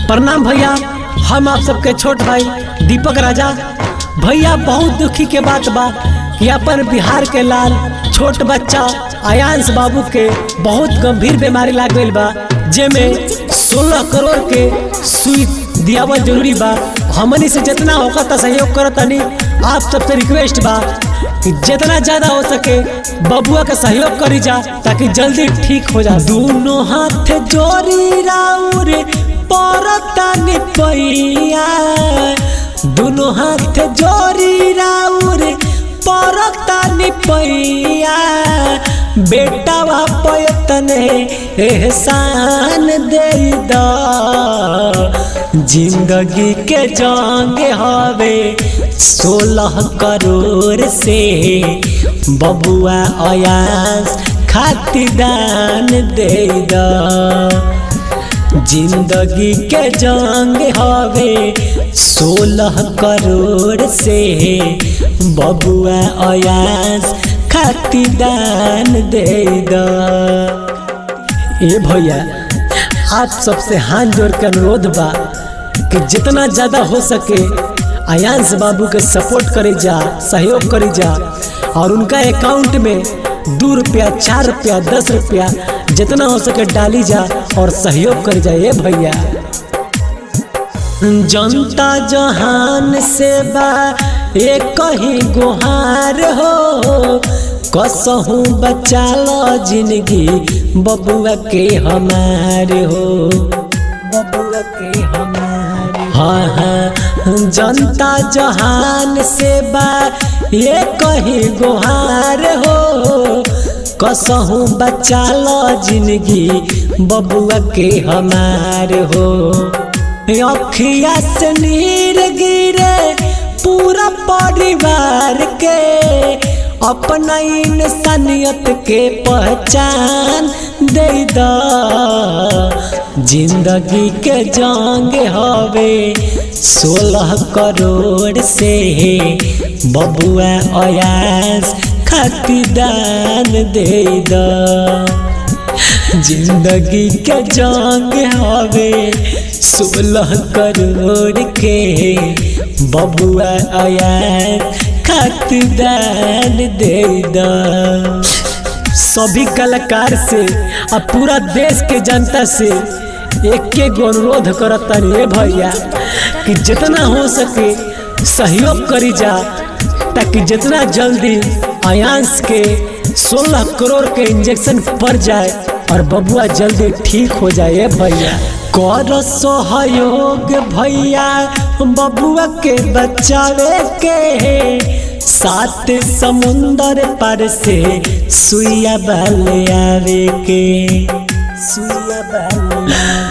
प्रणाम भैया हम आप सबके छोट भाई दीपक राजा भैया बहुत दुखी के बात बा कि अपन बिहार के लाल छोट बच्चा आयांश बाबू के बहुत गंभीर बीमारी लाग गईल बा जेमे 16 करोड़ के सुई दियावल जरूरी बा हमनी से जितना होकर सहयोग करतनी आप सबसे रिक्वेस्ट बा कि जितना ज्यादा हो सके बबुआ का सहयोग करी जा ताकि जल्दी ठीक हो जा दोनों हाथ जोड़ी राउर परता पैया दोनों हाथ जोड़ी राउर परता पैया बेटा पयतने एहसान दे द जिंदगी के जंग हवे सोलह करोड़ से बबुआ अयास खातिदान दे द जिंदगी के जंग हवे सोलह करोड़ से बबुआ अयास खातिदान दे द ए भैया आप सबसे हाथ जोड़ के अनुरोध बा कि जितना ज़्यादा हो सके आयांश बाबू के सपोर्ट करे जा सहयोग करे जा और उनका अकाउंट में दो रुपया चार रुपया दस रुपया जितना हो सके डाली जा और सहयोग कर जाए भैया जनता जहान से बा एक ही गुहार हो कसहूँ बचा लो जिंदगी बबुआ के हमारे हो बबुआ के हमारे हाँ हाँ जनता जहान से बा ये कहीं गुहार हो कसहूँ बचा लो जिंदगी बबुआ के हमारे हो अखिया से नीर गिरे पूरा परिवार के अपना इंसानियत के पहचान दे द जिंदगी के जंग हवे सोलह करोड़ से बबुआ अयास खातिदान दे द जिंदगी के जंग हवे सोलह करोड़ के बबुआ अयास खातिदान दे द सभी कलाकार से और पूरा देश के जनता से एक एक अनुरोध करता रे भैया कि जितना हो सके सहयोग करी जा ताकि जितना जल्दी आयांश के 16 करोड़ के इंजेक्शन पड़ जाए और बबुआ जल्दी ठीक हो जाए भैया कर सहयोग भैया बबुआ के बचावे के सात समुंदर पर से सुइया बल आवे के सुइया बल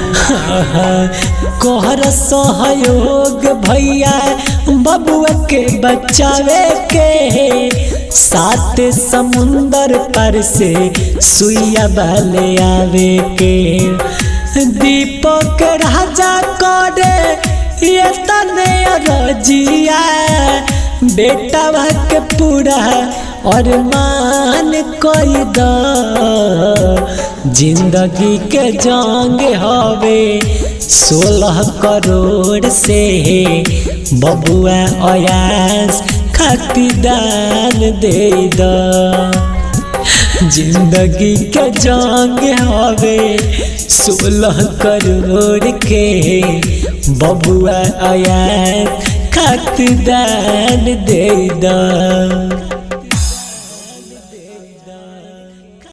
कोहर सहयोग भैया बबुआ के बचावे के सात समुंदर पर से सुइया बल आवे के दीपक राजा करे ये तने रजिया बेटा के पूरा और मान कोई द जिंदगी के जंग हवे सोलह करोड़ से बबुआ अयास खातिदान दे द जिंदगी के जंग हवे सोलह करोड़ के बबुआ आया खातिदान दे द